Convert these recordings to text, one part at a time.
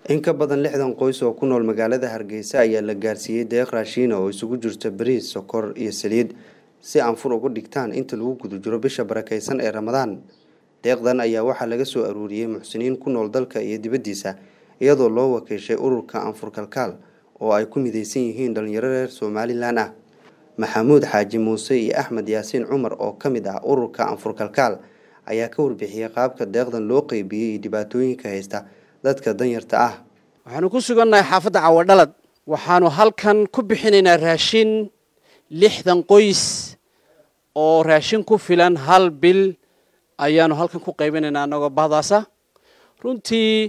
in ka badan lixdan qoys oo ku nool magaalada hargeysa ayaa la gaarsiiyey deeq raashiina oo isugu jirta bariis sokor iyo saliid si anfur uga dhigtaan inta lagu guda jiro bisha barakeysan ee ramadaan deeqdan ayaa waxaa laga soo aruuriyey muxsiniin ku nool dalka iyo dibaddiisa iyadoo loo wakiishay ururka anfur kalkaal oo ay ku mideysan yihiin dhalinyaro reer somalilan ah maxamuud xaaji muuse iyo axmed yaasiin cumar oo ka mid ah ururka anfur kalkaal ayaa ka warbixiyey qaabka deeqdan loo qeybiyey iyo dhibaatooyinka haysta dadka danyarta ah waxaanu ku sugannahay xaafadda cawadhalad waxaanu halkan ku bixinaynaa raashin lixdan qoys oo raashin ku filan hal bil ayaanu halkan ku qaybinaynaa annagoo bahdaasa runtii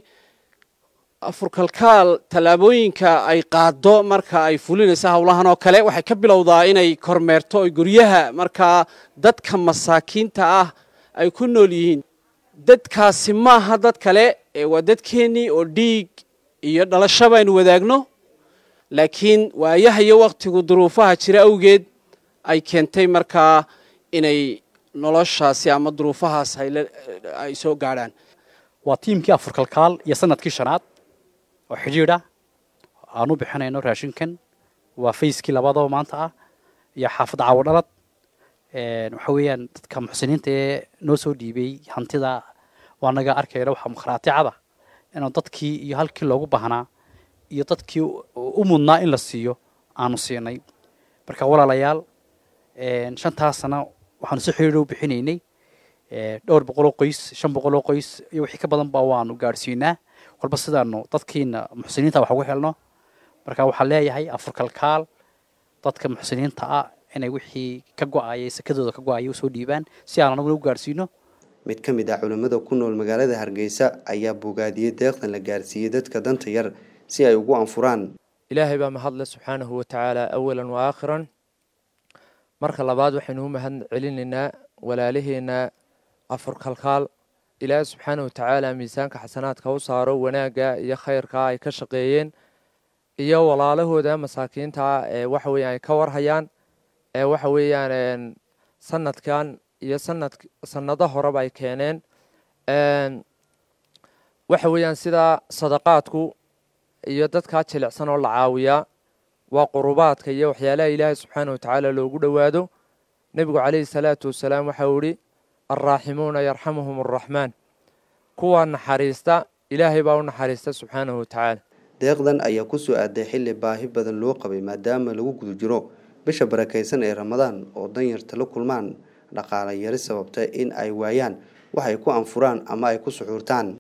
afurkalkaal tallaabooyinka ay qaado marka ay fulinaysa howlahan oo kale waxay ka bilowdaa inay kormeerto oy guryaha markaa dadka masaakiinta ah ay ku nool yihiin dadkaasi maaha dad kale ee waa dadkeennii oo dhiig iyo dhalasho baynu wadaagno laakiin waayaha iyo wakhtigu duruufaha jira awgeed ay keentay markaa inay noloshaasi ama duruufahaas ay soo gaadhaan waa tiimkii afurkalkaal iyo sanadkii shanaad oo xidhiidha aan u bixinayno raashinkan waa fayskii labadaba maanta ah iyo xaafadda cawadhalad waxa weeyaan dadka muxsiniinta ee noo soo dhiibay hantida waa naga arkayna waxa makhraaticada inuu dadkii iyo halkii loogu baahnaa iyo dadkii u mudnaa in la siiyo aanu siinay marka walaalayaal shantaas sana waxaanu si xidhiidha u bixinaynay dhowr boqoloo qoys shan boqoloo qoys iyo wixii ka badan ba waanu gaadhsiinaa walba sidaanu dadkiina muxsiniinta wax ugu helno marka waxaan leeyahay afurkalkaal dadka muxsiniinta ah inay wixii ka go-ayay sakadooda ka go-ayay usoo dhiibaan si aan anaguna u gaadhsiino mid ka mid ah culimmada ku nool magaalada hargeysa ayaa bogaadiyey deeqdan la gaarsiiyey dadka danta yar si ay ugu anfuraan ilaahay baa mahadle subxaanahu watacaala awalan wa aakhiran marka labaad waxaynu u mahad celinaynaa walaalaheena afurkalkaal ilaahay subxaanahu watacaala miisaanka xasanaadka u saaro wanaagga iyo khayrka ay ka shaqeeyeen iyo walaalahooda masaakiinta ee waxa weeyaan ay ka warhayaan ee waxa weeyaan sanadkan iyo sanad sanado horeba ay keeneen waxa weeyaan sidaa sadaqaadku iyo dadkaa jilicsan oo la caawiyaa waa qurubaadka iyo waxyaalaha ilaahay subxaana watacaala loogu dhowaado nebigu calayhi salaatu wasalaam waxau ihi alraaximuuna yarxamuhum araxmaan kuwa naxariista ilaahay baa u naxariista subxaanahu watacaala deeqdan ayaa ku soo aaday xilli baahi badan loo qabay maadaama lagu guda jiro bisha barakeysan ee ramadaan oo danyarta la kulmaan dhaqaala yari sababta in ay waayaan wax ay ku anfuraan ama ay ku suxuurtaan